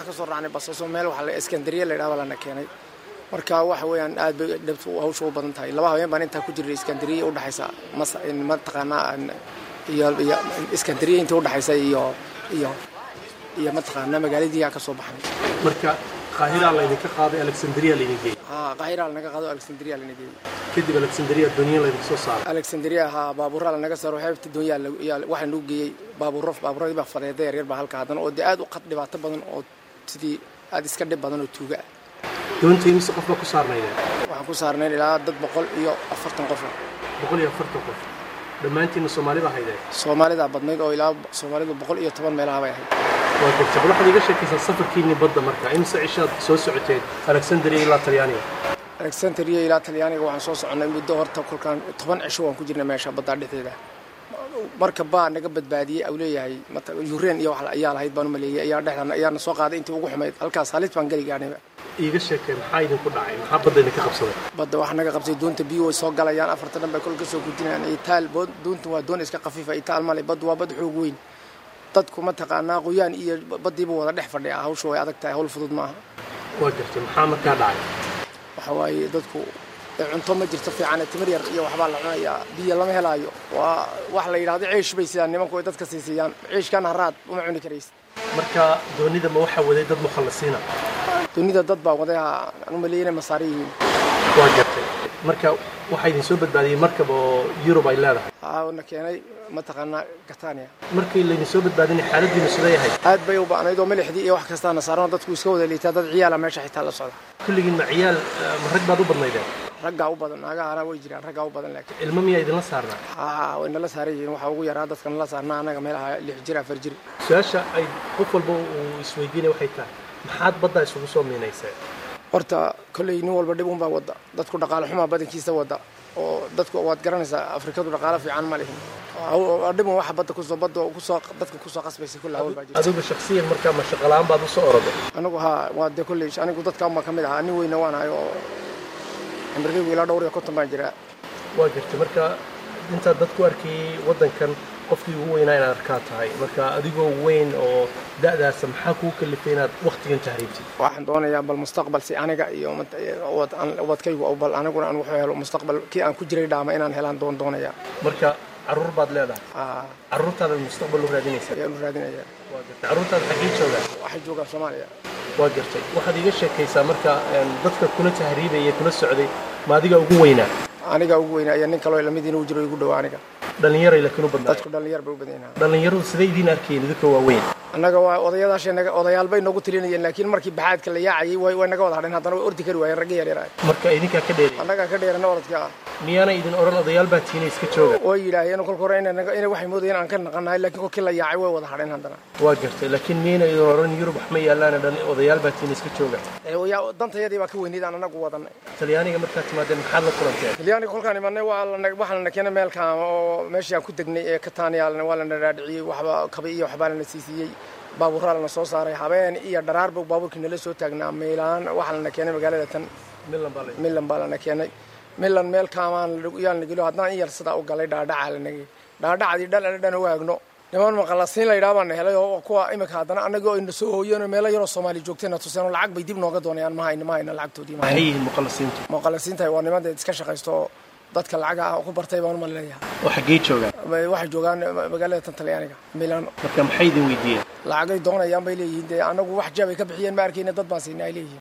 ka soo raacnay basaso meel waxa la iskandariya la yidhaha baa lana keenay marka waxa weeyaan aad bay dhabtu hawsha u badan tahay laba habeen baan intaa ku jirnay iskandariya udhexaysa mas mataqaanaa iyo iyo iskandariya intii udhexaysa iyo iyo iyo mataqaanaa magaaladii aan ka soo baxnay marka qaahiraa laydinka qaaday alexandria laydin geeyey haa qaahiraa lanaga qaado alexandria lana geeyey kadib alexandria dooniya laydinka soo saaray alexandria haa baabuuraa lanaga saaro xeebta doonyaa waxaa nagu geeyey baabuuro baabuuradii baa fadeeda yaryar baa halka haddana oo dee aad u qad dhibaato badan oo sidii aad iska dhib badan oo tuuga ah doonta imise qof baa ku saarnaydeen waxaan ku saarnayn ilaa dad boqol iyo afartan qof boqol iyo afartan qof dhammaantiinna soomaalida haydeen soomaalidaa badnayd oo ilaa soomaalidu boqol iyo toban meelaha bay ahayd waa garta bal waxaad iga sheekaysaa safarkiinni badda marka imise cishaad soo socoteen alexandria ilaa talyaaniga alexandria ilaa talyaaniga waxaan soo soconnay muddo horta kolkaan toban cisho waan ku jirnay meesha baddaa dhexdeeda marka baa naga badbaadiyey au leeyahay yureen iyo wax ayaa lahayd baan u maleeyay ayaa dhexdan ayaana soo qaaday intii ugu xumayd halkaas halis baan geli gaadhayba iiga sheekee maxaa idinku dhacay maxaa badda idinka qabsaday badda waxaa naga qabsay doonta biyo way soo galayaan afarta dhan bay kol ka soo gudinayaan itaal doonta waa doon iska khafiifa itaal male baddu waa bad xoog weyn dadku mataqaanaa qoyaan iyo baddiiba wada dhex fadhiya hawsha way adag tahay hawl fudud maaha waa gartay maxaa markaa dhacay waxa waaye dadku cunto ma jirto fiican timir yar iyo waxbaa la cunayaa biyo lama helaayo waa wax la yidhahdo ciish bay sidaan nimanku ay dadka siisiyaan ciishkan haraad uma cuni karaysa marka doonida ma waxaa waday dad mukhallasiina doonida dad baa waday aan u maleeyay inay masaari yihiin waa gartay marka waxaa idin soo badbaadiyey markab oo yurub ay leedahay na keenay mataqaanaa gatania markii laydin soo badbaadinay xaaladiinu siday ahayd aad bay u ba'nayd oo milixdii iyo wax kastaana saarano dadku iska wada liitaa dad ciyaala meesha xitaa la socda kulligiin ma ciyaal ma rag baad u badnaydeen raggaa u badan naagahana way jiraan raggaa u badan laakiin ilmo miyaa idinla saarnaa haa way nala saaran yihiin waxaa ugu yaraa dadka nala saarnaa annaga meelaha lix jir afar jir su-aasha ay qof walba uu isweydiinaya waxay tahay maxaad baddaa isugu soo miinayseen horta kolley nin walba dhib unbaa wadda dadku dhaqaale xumaa badankiisa wadda oo dadku waad garanaysaa afrikadu dhaqaale fiican ma lihin dhibun waxa badda kusoo badda kusoo dadka kusoo qasbaysa kulla hawl baa jirta adigu shaksiyan markaa ma shaqalaan baad usoo oroday anigu haa waa dee kolley anigu dadka unbaa ka mid ahaa nin weyna waan ahay oo cimrigaygu ilaa dhowr iyo konton baan jiraa waa gartay marka intaad dadku arkayay waddankan qofkii ugu weynaa inaad arkaa tahay marka adigoo weyn oo da'daasa maxaa kuu kalifay inaad wakhtigan tahriibtid waxaan doonayaa bal mustaqbal si aniga iyo ubadkaygu bal aniguna aan wuxuu helo mustaqbal kii aan ku jiray dhaama inaan helaan doon doonayaa marka carruur baad leedahay carruurtaadaad mustaqbal u raadinaysaa ayaan u raadinayaa waa gartay carruurtaada xaggee joogaan waxay joogaan soomaaliya waa gartay waxaad iiga sheekaysaa marka dadka kula tahriibaya kula socday ma adiga ugu weynaa aniga ugu weynaa iyo nin kaloo lamid inuu jiro igu dhow aniga dhallinyaray laakiin u badnaa dadku dhallinyar bay u badan yihiin dhallinyaradu siday idiin arkayeen idinka waaweyn annaga waa odayadaashenaga odayaal bay noogu tirinayeen laakiin markii baxaadka la yaacayay way way naga wada hadheen haddana way ordi kari waayeen ragga yaryar ah marka idinkaa ka dheeray annagaa ka dheerana orodka ah miyaana idin odhan odayaal baa tiina iska jooga way yidhaaheen kolka hore inay inay waxay moodayeen aan ka naqanahay laakiin kolkii la yaacay way wada hadheen haddana waa gartay laakiin miyayna idin odhan yurub wax ma yaallaana dhan odayaal baa tiina iska jooga dantayadii baa ka weynayd aan anagu wadanay talyaaniga markaad timaadeen maxaad la kulanteen talyaaniga kolkaan imanay waa waxaa lana keenay meelkaan oo meeshii aan ku degnay ee katania waa lana dhaadhiciyey waxba kaba iyo waxbaa lana siisiyey baabuuraa lana soo saaray habeen iyo dharaarba baabuurkii nala soo taagnaa milaan waxaa lana keenay magaalada tan milan baa lana keenay milan meel kaamaan yaan nagelo haddaan in yar sidaa u galay dhaadhacaa lanagay dhaadhacadii dhal ala dhan u haagno niman maqalasiin la yidhaha baan helay oo kuwa imika haddana anagoo ayna soo hooyeen meelo yaroo soomaali joogtayna tuseen lacag bay dib nooga doonayaan ma hayna ma hayna lacagtoodii maxay yihiin muqallasiintu muqallasiinta waa niman iska shaqaysto dadka lacagaha ku bartay baan uma leeyahay oo xaggee joogaan waxay joogaan magaalada tan talyaaniga milano marka maxay idin weydiiyeen lacagay doonayaan bay leeyihiin dee anagu wax jaabay ka bixiyeen ma arkayna dad baan siinay ay leeyihiin